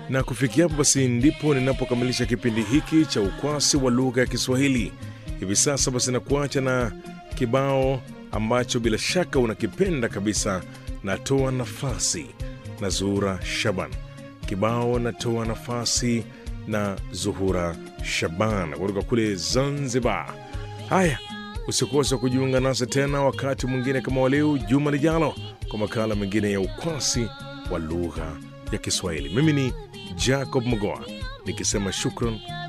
Na kufikia hapo basi ndipo ninapokamilisha kipindi hiki cha ukwasi wa lugha ya Kiswahili. Hivi sasa basi nakuacha na kibao ambacho bila shaka unakipenda kabisa, natoa nafasi na Zuhura Shaban. Kibao natoa nafasi na Zuhura Shaban kutoka kule Zanzibar. Haya, usikose kujiunga nasi tena wakati mwingine kama waleo juma lijalo, kwa makala mengine ya ukwasi wa lugha ya Kiswahili. Mimi ni Jacob Mogoa nikisema shukran